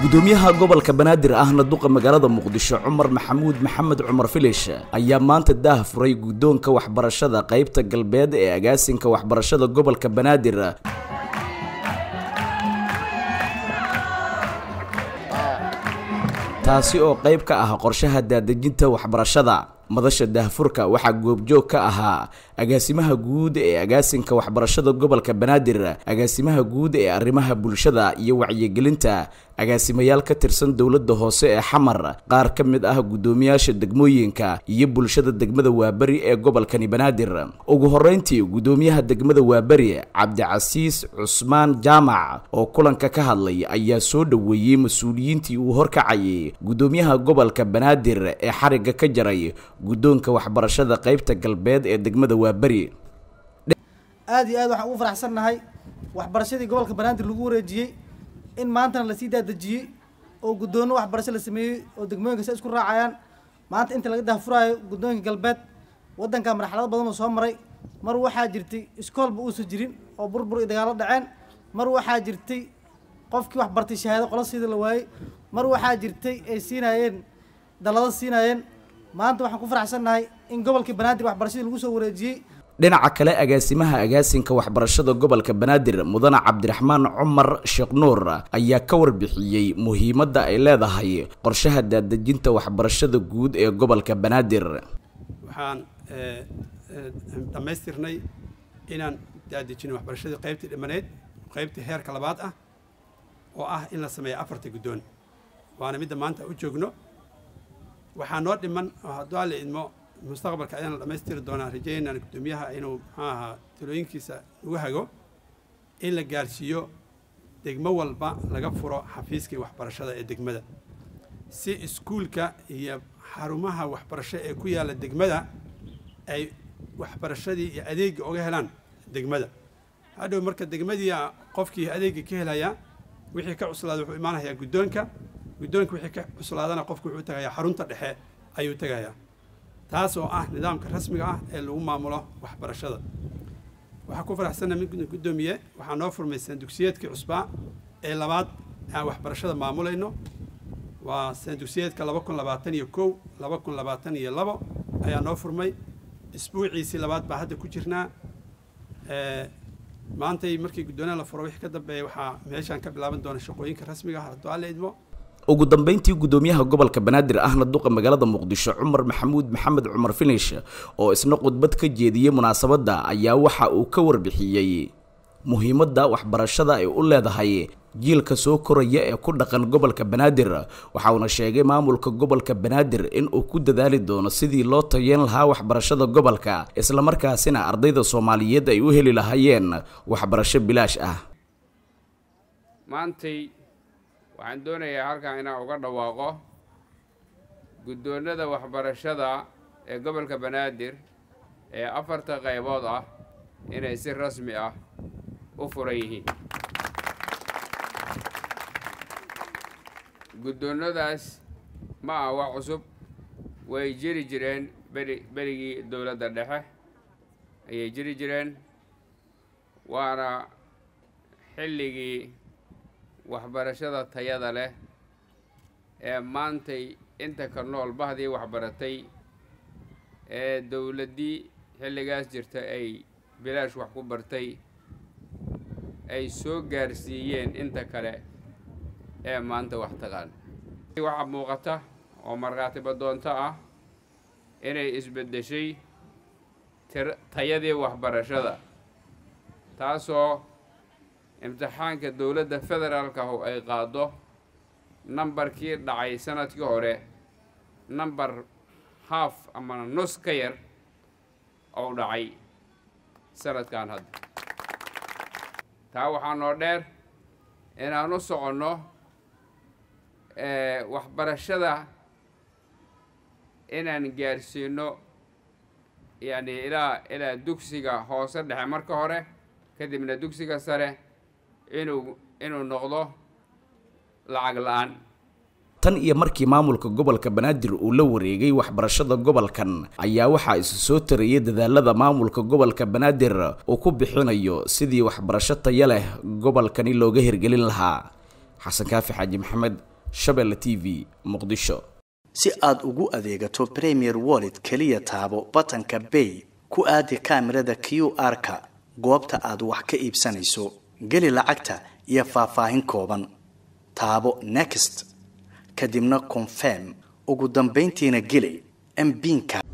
gudoomiyaha gobolka banaadir ahna duqa magaalada muqdisho cumar maxamuud maxamed cumar filish ayaa maanta daah furay guddoonka waxbarashada qaybta galbeed ee agaasinka waxbarashada gobolka banaadir taasi oo qayb ka ah qorshaha daadejinta waxbarashada madasha daahfurka waxaa goobjoog ka ahaa agaasimaha guud ee agaasinka waxbarashada gobolka banaadir agaasimaha guud ee arrimaha bulshada iyo wacyigelinta agaasimayaal ka tirsan dowladda hoose ee xamar qaar ka mid ah guddoomiyaasha degmooyinka iyo bulshada degmada waaberi ee gobolkani banaadir ugu horeyntii guddoomiyaha degmada waaberi cabdicasiis cusmaan jaamac oo kulanka ka hadlay ayaa soo dhoweeyey mas-uuliyiintii uu horkacayay guddoomiyaha gobolka banaadir ee xarigga ka jaray guddoonka waxbarashada qaybta galbeed ee degmada waaberi aad iyo aad waxaan ugu faraxsannahay waxbarashadii gobolka banaadir lagu wareejiyey in maantana lasii daadejiyey oo guddoono waxbarasho la sameeyey oo degmooyinka si isku raacayaan maanta inta laga daahfuraayo guddoonka galbeed waddanka marxalado badan oo soo maray mar waxaa jirtay iskoolba uusan jirin oo burbur iyo dagaalo dhaceen mar waxaa jirtay qofkii wax bartay shahaado qola siida la waayey mar waxaa jirtay ay siinaayeen dallado siinaayeen maanta waxaan ku faraxsannahay in gobolkii banaadir waxbarashadii lagu soo wareejiyey dhinaca kale agaasimaha agaasinka waxbarashada gobolka banaadir mudane cabdiraxmaan cumar sheekh nuur ayaa ka warbixiyey muhiimadda ay leedahay qorshaha daadejinta waxbarashada guud ee gobolka banaadir waxaan dhammaystirnay inaan daadejino waxbarashadii qaybtii dhimaneyd qaybtii heerka labaad ah oo ah in la sameeyo afarta guddoon waana midda maanta u joogno waxaa noo dhiman oo hadduu alla idmo mustaqbalka ayaan la dhammaystiri doonaa rajaynaan guddoomiyaha inuu muxuu ahaa talooyinkiisa ugu hago in la gaarsiiyo degmo walba laga furo xafiiskii waxbarashada ee degmada si iskuulka iyo xarumaha waxbarasho ee ku yaalla degmada ay waxbarashadii iyo adeegga uga helaan degmada hadhow marka degmadii qofkii adeegga ka helayaa wixii ka cuslaada wuxuu imaanayaa guddoonka guddoonka wixii ka cuslaadana qofku wuxuu tagayaa xarunta dhexe ayuu tagayaa taas oo ah nidaamka rasmiga ah ee lagu maamulo waxbarashada waxaa ku faraxsanna mid guddoomiye waxaa noo furmaysan dugsiyeedkii cusbaa ee labaad aan waxbarashada maamulayno waa sanadugsiyeedka laba kun labaatan iyo kow laba kun labaatan iyo labo ayaa noo furmay isbuuciisii labaad baa hadda ku jirnaa maantay markii guddoonaha la furo wixii ka dambeeya waxaa meeshaan ka bilaaban doona shaqooyinka rasmiga ah hadduu alla idmo ugu dambeyntii guddoomiyaha gobolka banaadir ahna duqa magaalada muqdisho cumar maxamuud maxamed cumar finish oo isna khudbad ka jeediyey munaasabadda ayaa waxa uu ka warbixiyey muhiimadda waxbarashada ay u leedahay jiilka soo koraya ee ku dhaqan gobolka banaadir waxa uuna sheegay maamulka gobolka banaadir in uu ku dadaali doono sidii loo tayeyn lahaa waxbarashada gobolka islamarkaasina ardayda soomaaliyeed ay u heli lahaayeen waxbarasho bilaash ah waxaan doonayaa halkan inaan uga dhawaaqo guddoonnada waxbarashada ee gobolka banaadir ee afarta qaybood ah inay si rasmi ah u furan yihiin guddoonnadaas ma ah wax cusub way jiri jireen beri berigii dowladda dhexe ayay jiri jireen waana xilligii waxbarashada tayada leh ee maantay inta ka nool bahdii waxbaratay ee dowladdii xilligaas jirta ay bilaash wax ku bartay ay soo gaarsiiyeen inta kale ee maanta wax taqaan waxaa muuqata oo markhaatiba doonto ah inay isbeddeshay tayadii waxbarashada taasoo imtixaanka dowladda federaalkahu ay qaado nambarkii dhacay sanadkii hore nambar haaf ama nus ka yar ou dhacay sanadkan hadda taa waxaa noo dheer inaan u soconno waxbarashada inaan gaarsiino yacni ilaa ilaa dugsiga hoose dhexe marka hore kadibna dugsiga sare inuu inuu noqdo lacag la-aan tan iyo markii maamulka gobolka banaadir uu la wareegay waxbarashada gobolkan ayaa waxaa isu soo tarayay dadaalada maamulka gobolka banaadir uu ku bixinayo sidii waxbarasho taya leh gobolkani looga hirgelin lahaa xasan kaafi xaaji maxamed shabeelle t v muqdisho si aad ugu adeegato premier wallet keliya taabo batanka bay ku aadi kaamirada q r-ka goobta aad wax ka iibsanayso geli lacagta iyo faahfaahin kooban taabo next kadibna confirm ugu dambayntiina geli mbiinka